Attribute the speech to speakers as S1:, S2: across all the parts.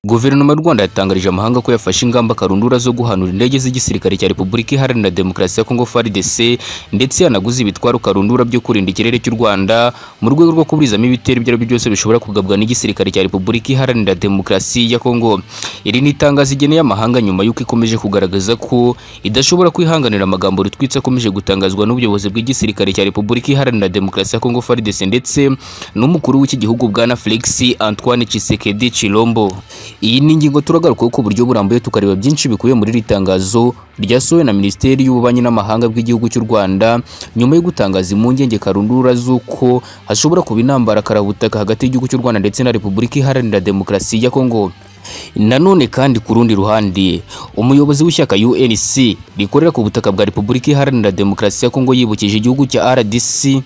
S1: Guverinoma y'u Rwanda yatangarije amahanga ko yafashe ingamba karundura zo guhanura indege z'igisirikare cya Repubulika Iharanira Demokarasi ya Kongo FARDC ndetse yanaguze ibitwaro karundura byo kurinda ikirere cy'u Rwanda mu rwego rwo kuburizamo ibitero ibyo ari byo byose bishobora kugabwa n'igisirikare cya Repubulika Iharanira Demokarasi ya Kongo. Iri ni itangazo igeneye amahanga nyuma y'uko ikomeje kugaragaza ko idashobora kwihanganira amagambo rutwitse akomeje gutangazwa n'ubuyobozi bw'igisirikare cya Repubulika Iharanira Demokarasi ya Kongo FARDC ndetse n'umukuru w'iki gihugu bwana Felix Antoine Tshisekedi Chilombo. Iyi ni ingingo turagarukaho ku buryo burambuye tukareba byinshi bikubiye muri iri tangazo ryasohowe na Minisiteri y'Ububanyi n'Amahanga bw'igihugu cy'u Rwanda nyuma yo gutangaza impungenge karundura z'uko hashobora kuba intambara karabutaka hagati y'igihugu cy'u Rwanda ndetse na Repubulika Iharanira Demokarasi ya Kongo. Nanone kandi ku rundi ruhande umuyobozi w'ishyaka UNC rikorera ku butaka bwa Repubulika Iharanira Demokarasi ya Kongo yibukije igihugu cya RDC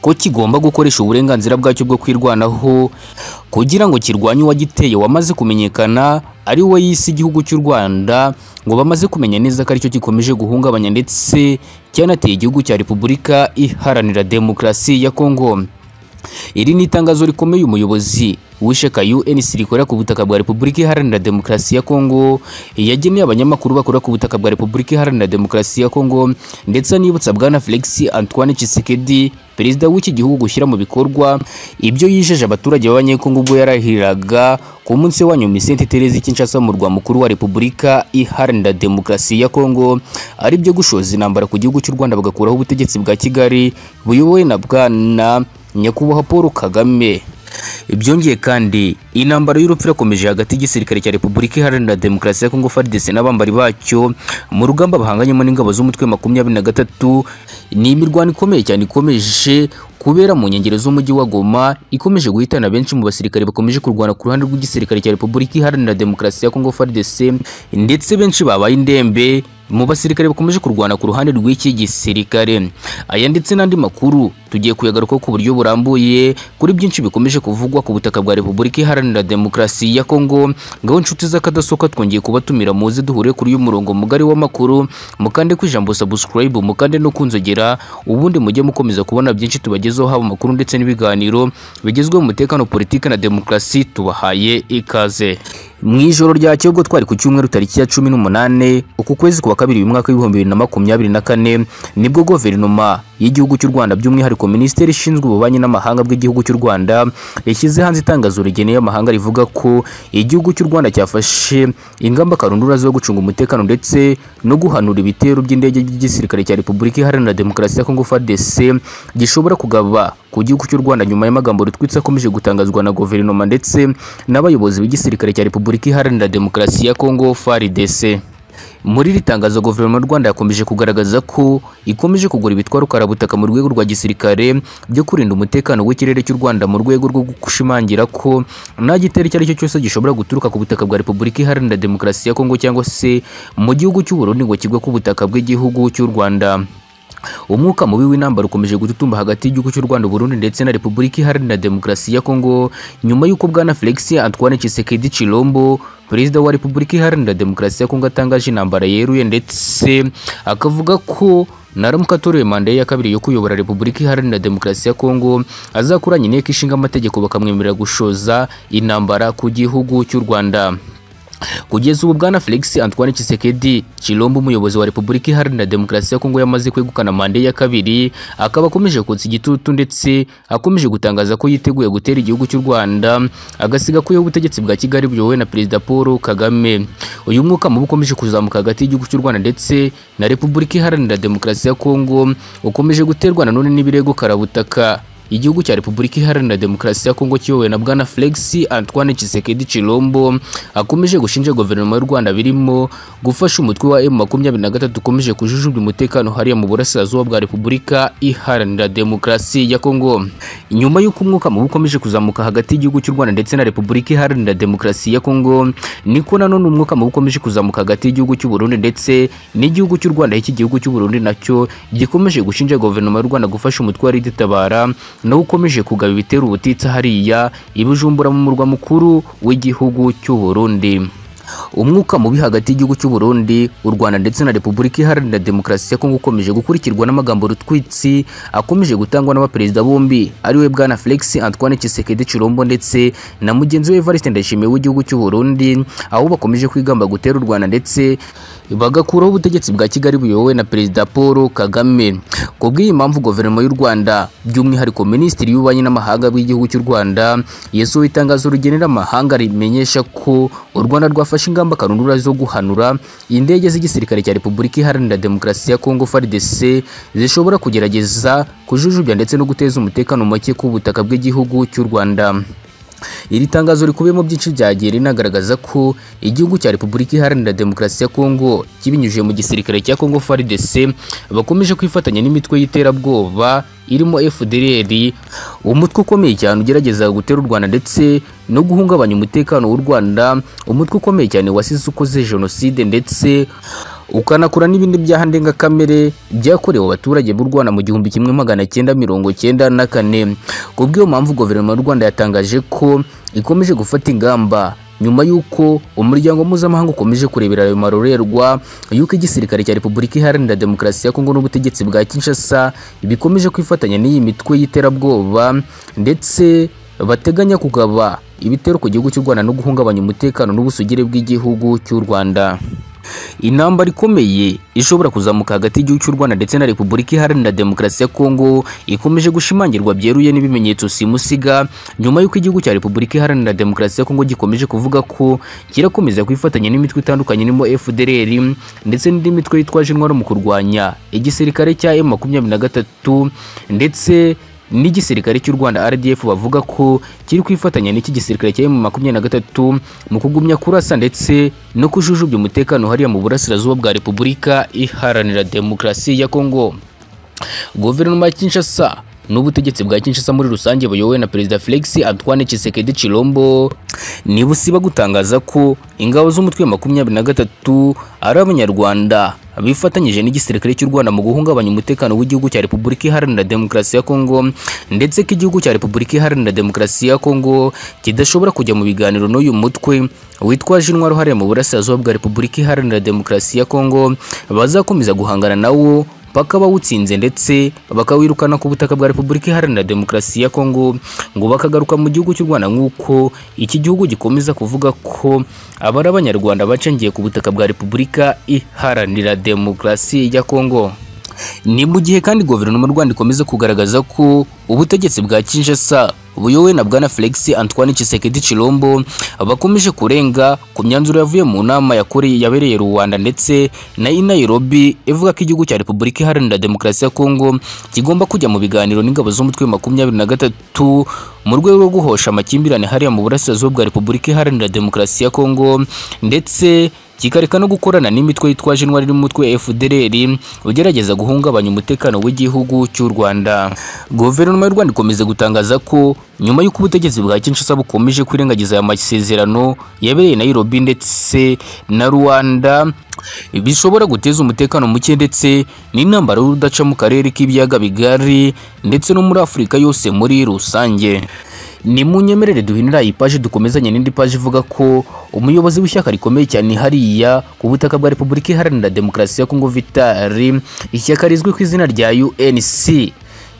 S1: ko kigomba gukoresha uburenganzira bwacyo bwo kwirwanaho kugira ngo kirwanye uwagiteye wamaze kumenyekana ari we yise igihugu cy'u Rwanda ngo bamaze kumenya neza ko aricyo gikomeje guhungabanya ndetse cyanateye igihugu cya Repubulika Iharanira Demokarasi ya Kongo. Iri ni itangazo rikomeye umuyobozi w'ishyaka UNC rikorera ku butaka bwa Repubulika Iharanira Demokarasi ya Kongo yageneye abanyamakuru bakora ku butaka bwa Repubulika Iharanira Demokarasi ya Kongo ndetse anibutsa bwana Felix Antoine Tshisekedi perezida w'iki gihugu gushyira mu bikorwa ibyo yijeje abaturage b'abanyekongo ubwo yarahiriraga ku munsi wa nyuma Saint Therese Kinshasa mu rwa mukuru wa Repubulika Iharanira Demokarasi ya Kongo ari byo gushoza intambara ku gihugu cy'u Rwanda bagakuraho ubutegetsi bwa Kigali buyobowe na bwana nyakubahwa Paul Kagame Byongeye kandi intambara y'urupfu irakomeje hagati y'igisirikare cya Repubulika Iharanira Demokarasi ya Kongo FARDC n'abambari bacyo mu rugamba bahanganyemo n'ingabo z'umutwe makumyabiri na gatatu ni imirwano ikomeye cyane ikomeje kubera mu nkengero z'umujyi wa Goma ikomeje guhitana benshi mu basirikare bakomeje kurwana ku ruhande rw'igisirikare cya Repubulika Iharanira Demokarasi ya Kongo FARDC ndetse benshi babaye indembe mu basirikare bakomeje kurwana ku ruhande rw'iki gisirikare aya ndetse n'andi makuru tugiye kuyagaruka ku buryo burambuye kuri byinshi bikomeje kuvugwa ku butaka bwa Repubulika Iharanira Demokarasi ya Kongo ngaho inshuti z'akadasoka twongeye kubatumira muze duhure kuri uyu murongo mugari w'amakuru mukande ku ijambo subscribe mukande no kunzogera ubundi mujye mukomeza kubona byinshi tubageze tubagezeho haba amakuru ndetse n'ibiganiro bigezweho mu mutekano politiki na demokarasi tubahaye ikaze mu ijoro rya cyobwo twari ku cyumweru tariki ya cumi n'umunane uku kwezi kuwa kabiri uyu mwaka w'ibihumbi bibiri na makumyabiri na kane nibwo guverinoma y'igihugu cy'u Rwanda by'umwihariko minisiteri ishinzwe ububanyi n'amahanga bw'igihugu cy'u Rwanda yashyize hanze itangazo rigeneye amahanga rivuga ko igihugu cy'u Rwanda cyafashe ingamba karundura zo gucunga umutekano ndetse no guhanura ibitero by'indege by'igisirikare cya Repubulika Iharanira Demokarasi ya Kongo FARDC gishobora kugaba ku gihugu cy'u Rwanda nyuma y'amagambo rutwitse akomeje gutangazwa na guverinoma ndetse n'abayobozi b'igisirikare cya Repubulika Iharanira Demokarasi ya Kongo FARDC muri iri tangazo guverinoma y'u Rwanda yakomeje kugaragaza ko ikomeje kugura ibitwaro karabutaka mu rwego rwa gisirikare byo kurinda umutekano w'ikirere cy'u Rwanda mu rwego rwo gushimangira ko nta gitero icyo ari cyo cyose gishobora guturuka ku butaka bwa Repubulika Iharanira Demokarasi ya Kongo cyangwa se mu gihugu cy'u Burundi ngo kigwe ku butaka bw'igihugu cy'u Rwanda umwuka mubi w'intambara ukomeje gututumba hagati y'igihugu cy'u Rwanda Burundi ndetse na Repubulika Iharanira Demokarasi ya Kongo nyuma y'uko bwana Felix Antoine Tshisekedi Chilombo perezida wa Repubulika Iharanira Demokarasi ya Kongo atangaje intambara yeruye ndetse akavuga ko naramuka atoreye manda ye ya kabiri yo kuyobora Repubulika Iharanira Demokarasi ya Kongo azakoranya inteko ishinga amategeko bakamwemerera gushoza intambara ku gihugu cy'u Rwanda kugeza ubu bwana Felix Antoine Tshisekedi Chilombo umuyobozi wa Repubulika Iharanira Demokarasi ya Kongo yamaze kwegukana manda ya kabiri akaba akomeje kotsa igitutu ndetse akomeje gutangaza ko yiteguye gutera igihugu cy'u Rwanda agasiga kuyo ubutegetsi bwa Kigali buyobowe na Perezida Paul Kagame uyu mwuka mubi ukomeje kuzamuka hagati y'igihugu cy'u Rwanda ndetse na Repubulika Iharanira Demokarasi ya Kongo ukomeje guterwa nanone n'ibirego karabutaka igihugu cya Repubulika Iharanira Demokarasi ya Kongo kiyobowe na bwana Felix Antoine Tshisekedi Chilombo akomeje gushinja guverinoma y'u Rwanda birimo gufasha umutwe wa M23 ukomeje kujujubya umutekano hariya mu burasirazuba bwa Repubulika Iharanira Demokarasi ya Kongo nyuma y'uko umwuka mubi ukomeje kuzamuka hagati y'igihugu cy'u Rwanda ndetse na Repubulika Iharanira Demokarasi ya Kongo niko nanone umwuka mubi ukomeje kuzamuka hagati y'igihugu cy'u Burundi ndetse n'igihugu cy'u Rwanda iki gihugu cy'u Burundi nacyo gikomeje gushinja guverinoma y'u Rwanda gufasha umutwe wa RID Tabara nawe ukomeje kugaba ibitero ubutitsa hariya ibijumbura mu murwa mukuru w'igihugu cy'u Burundi umwuka mubi hagati y'igihugu cy'u Burundi u Rwanda ndetse na Repubulika Iharanira Demokarasi ya Kongo ukomeje gukurikirwa n'amagambo rutwitsi akomeje gutangwa n'abaperezida bombi ariwe bwana Felix Antoine Tshisekedi Chilombo ndetse na mugenzi we Evariste Ndayishimiye w'igihugu cy'u Burundi aho bakomeje kwigamba gutera u Rwanda ndetse bagakuraho ubutegetsi bwa Kigali buyobowe na perezida Paul Kagame ku bw'iyi mpamvu guverinoma y'u Rwanda by'umwihariko minisitiri y'ububanyi n'amahanga bw'igihugu cy'u Rwanda yesu itangazo rugenera amahanga rimenyesha ko u Rwanda rwafashe ingamba karundura zo guhanura indege z'igisirikare cya Repubulika Iharanira Demokarasi ya Kongo FARDC zishobora kugerageza kujujubya ndetse no guteza umutekano muke ku butaka bw'igihugu cy'u Rwanda iri tangazo rikubiyemo byinshi byagiye rinagaragaza ko igihugu cya Repubulika Iharanira Demokarasi ya Kongo kibinyujije mu gisirikare cya Kongo FARDC bakomeje kwifatanya n'imitwe y'iterabwoba irimo FDLR umutwe ukomeye cyane ugerageza gutera u Rwanda ndetse no guhungabanya umutekano w'u Rwanda umutwe ukomeye cyane wasize ukoze jenoside ndetse ukanakora n'ibindi byaha ndengakamere byakorewe abaturage b'u Rwanda mu gihumbi kimwe magana cyenda mirongo cyenda na kane ku bw'iyo mpamvu guverinoma y'u Rwanda yatangaje ko ikomeje gufata ingamba nyuma y'uko umuryango mpuzamahanga ukomeje kurebera ayo marorerwa y'uko igisirikare cya Repubulika Iharanira Demokarasi ya Kongo n'ubutegetsi bwa Kinshasa bikomeje kwifatanya n'iyi mitwe y'iterabwoba ndetse bateganya kugaba ibitero ku gihugu cy'u Rwanda no guhungabanya umutekano n'ubusugire bw'igihugu cy'u Rwanda intambara ikomeye ishobora kuzamuka hagati y'igihugu cy'u Rwanda ndetse na Repubulika Iharanira Demokarasi ya Kongo ikomeje gushimangirwa byeruye n'ibimenyetso simusiga nyuma y'uko igihugu cya Repubulika Iharanira Demokarasi ya Kongo gikomeje kuvuga ko kirakomeza kwifatanya n'imitwe itandukanye irimo FDLR ndetse n'indi mitwe yitwaje intwaro mu kurwanya igisirikare cya M23 ndetse n'igisirikare cy'u Rwanda RDF bavuga ko kiri kwifatanya n'iki gisirikare cya M23 mu kugumya kurasa ndetse no kujujubya umutekano hariya mu burasirazuba bwa Repubulika Iharanira Demokarasi ya Kongo Guverinoma ya Kinshasa n'ubutegetsi bwa Kinshasa muri rusange buyobowe na Perezida Felix Antoine Tshisekedi Chilombo nibusiba gutangaza ko ingabo z'umutwe wa 23 ari abanyarwanda bifatanyije n'igisirikare cy'u Rwanda mu guhungabanya umutekano w'igihugu cya Repubulika Iharanira Demokarasi ya Kongo ndetse ko igihugu cya Repubulika Iharanira Demokarasi ya Kongo kidashobora kujya mu biganiro n'uyu mutwe witwaje intwaro hariya mu burasirazuba bwa Repubulika Iharanira Demokarasi ya Kongo bazakomeza guhangana nawo mpaka bawutsinze ndetse bakawirukana ku butaka bwa Repubulika Iharanira Demokarasi ya Kongo ngo bakagaruka mu gihugu cy'u Rwanda nk'uko iki gihugu gikomeza kuvuga ko abari abanyarwanda bacengiye ku butaka bwa Repubulika Iharanira Demokarasi ya Kongo ni mu gihe kandi guverinoma y'u Rwanda ikomeza kugaragaza ko ubutegetsi bwa Kinshasa buyowe na bwana Felix Antoine Tshisekedi Chilombo bakomeje kurenga ku myanzuro yavuye mu nama yakoreye yabereye Rwanda ndetse na Nairobi ivuga ko igihugu cya Repubulika Iharanira Demokarasi ya Kongo kigomba kujya mu biganiro n'ingabo z'umutwe wa 23 mu rwego rwo guhosha amakimbirane hariya mu burasirazuba bwa Repubulika Iharanira Demokarasi ya Kongo ndetse kikareka no gukorana n'imitwe yitwaje intwari n'umutwe FDLR ugerageza guhungabanya umutekano w'igihugu cy'u Rwanda. Guverinoma y'u Rwanda ikomeza gutangaza ko nyuma y'uko ubutegetsi bwa Kinshasa bukomeje kwirengagiza aya masezerano yabereye Nairobi ndetse na Rwanda bishobora guteza umutekano muke ndetse n'intambara y'urudaca mu karere k'ibiyaga bigari ndetse no muri Afurika yose muri rusange. ni munyemerere duhinira iyi paji dukomezanye n'indi paji ivuga ko umuyobozi w'ishyaka rikomeye cyane hariya ku butaka bwa Repubulika Iharanira Demokarasi ya Kongo Vitali ishyaka rizwi ku izina rya UNC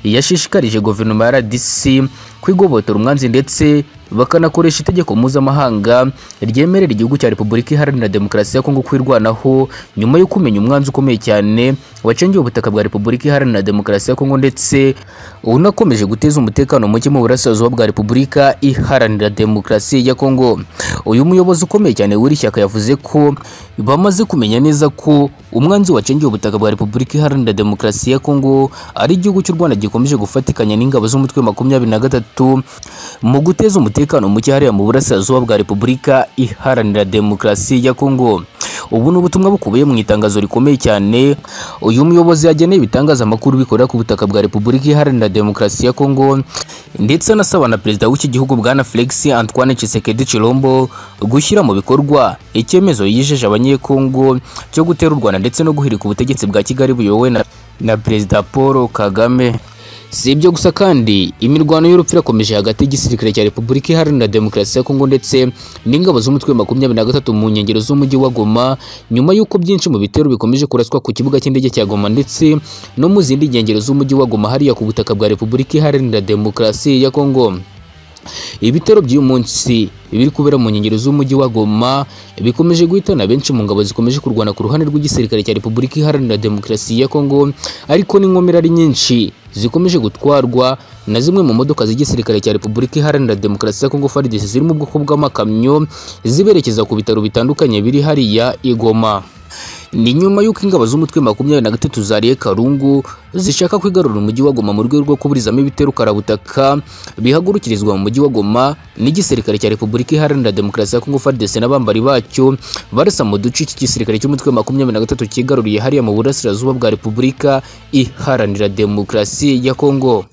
S1: yashishikarije guverinoma ya RDC kwigobotora umwanzi ndetse bakanakoresha itegeko mpuzamahanga ryemerera igihugu cya Repubulika Iharanira Demokarasi ya Kongo kwirwanaho nyuma yo kumenya umwanzi ukomeye cyane wacengeye ubutaka bwa Repubulika Iharanira Demokarasi ya Kongo ndetse unakomeje guteza umutekano muke mu burasirazuba bwa Repubulika Iharanira Demokarasi ya Kongo uyu muyobozi ukomeye cyane w'iri shyaka yavuze ko bamaze kumenya neza ko umwanzi wacengeye ubutaka bwa Repubulika Iharanira Demokarasi ya Kongo ari igihugu cy'u Rwanda gikomeje gufatikanya n'ingabo z'umutwe wa 23 mu guteza umutekano umutekano muke hariya mu burasirazuba bwa Repubulika Iharanira Demokarasi ya Kongo ubu ni ubutumwa bukubiye mu itangazo rikomeye cyane uyu muyobozi yageneye ibitangazamakuru bikorera ku butaka bwa Repubulika Iharanira Demokarasi ya Kongo ndetse anasaba na perezida w'iki gihugu bwana Felix Antoine Tshisekedi Chilombo gushyira mu bikorwa icyemezo yijeje abanyekongo cyo gutera u Rwanda ndetse no guhirika ubutegetsi bwa Kigali buyobowe na, na perezida Paul Kagame si ibyo gusa kandi imirwano y'urupfu irakomeje hagati y'igisirikare cya repubulika iharanira demokarasi ya kongo ndetse n'ingabo z'umutwe wa makumyabiri na gatatu mu nkengero z'umujyi wa goma nyuma y'uko byinshi mu bitero bikomeje kuraswa ku kibuga cy'indege cya goma ndetse no mu zindi nkengero z'umujyi wa goma hariya ku butaka bwa repubulika iharanira demokarasi ya kongo ibitero by'uyu munsi biri kubera mu nkengero z'umujyi wa Goma bikomeje guhitana benshi mu ngabo zikomeje kurwana ku ruhande rw'igisirikare cya Repubulika Iharanira Demokarasi ya Kongo ariko n'inkomere ari nyinshi zikomeje gutwarwa na zimwe mu modoka z'igisirikare cya Repubulika Iharanira Demokarasi ya Kongo FARDC ziri mu bwoko bw'amakamyo ziberekeza ku bitaro bitandukanye biri hariya i Goma ni nyuma y'uko ingabo z'umutwe makumyabiri na gatatu zariye karungu zishaka kwigarura umujyi wa goma mu rwego rwo kuburizamo ibitero karabutaka bihagurukirizwa mu mujyi wa goma n'igisirikare cya repubulika iharanira demokarasi ya kongo fardese n'abambari bacyo barasa mu duce iki gisirikare cy'umutwe makumyabiri na gatatu cyigaruriye hariya mu burasirazuba bwa repubulika iharanira demokarasi ya kongo